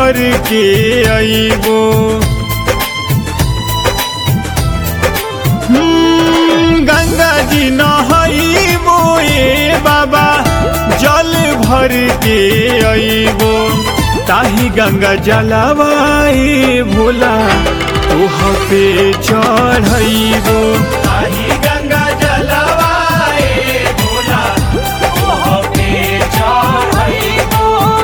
भर के अइबो हम्म, गंगा जी नहइबो ए बाबा जल भर के अइबो ताही गंगा जलवाए भोला तोह पे चढ़इबो ताही गंगा जलवाए भोला तोह पे चढ़इबो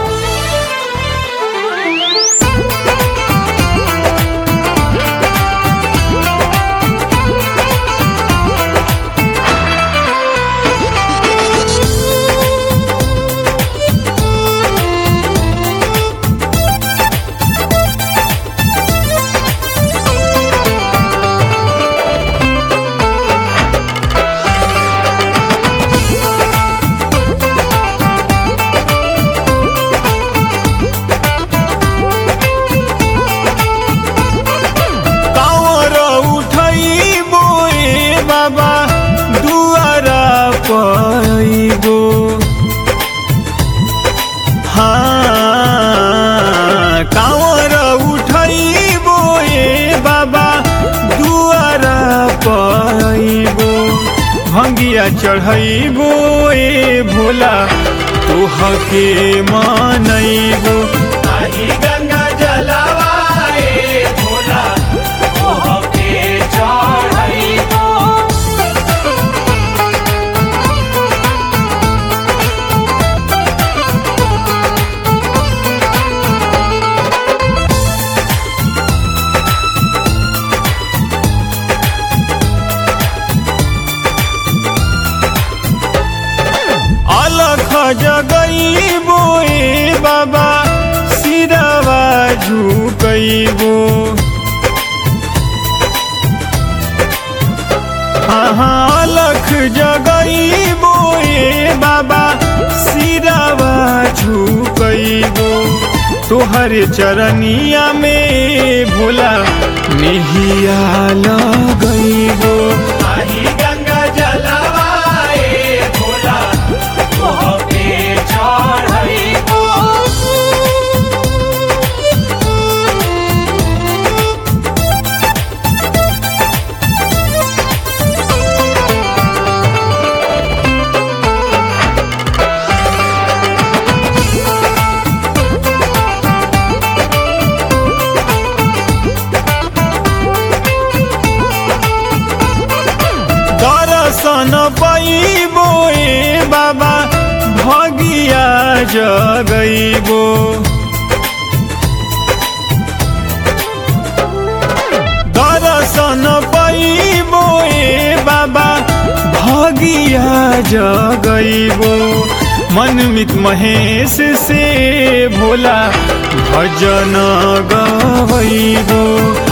कांवर उठइबो ए बाबा दुआरा पइबो हाँ कांवर उठइबो ए बाबा दुआरा पइबो भंगिया चढ़इबो ए भोला तोह के मानइबो ताही गंगा जलवाए भोला तोह पे चढ़इबो अलख जगइबो ए बाबा सिरवा झुकइबो हाँ अलख जगइबो ए बाबा सिरवा झुकइबो तोहर चरनिया में भोला नेहिया लगइबो ताही गंगा जलवाए भोला तोह पे चढ़इबो दर्शन पैबो ए बाबा भगिया जगइबो दर्शन पैबो ए बाबा भगिया जगइबो मनमित महेश से भोला भजन गवइबो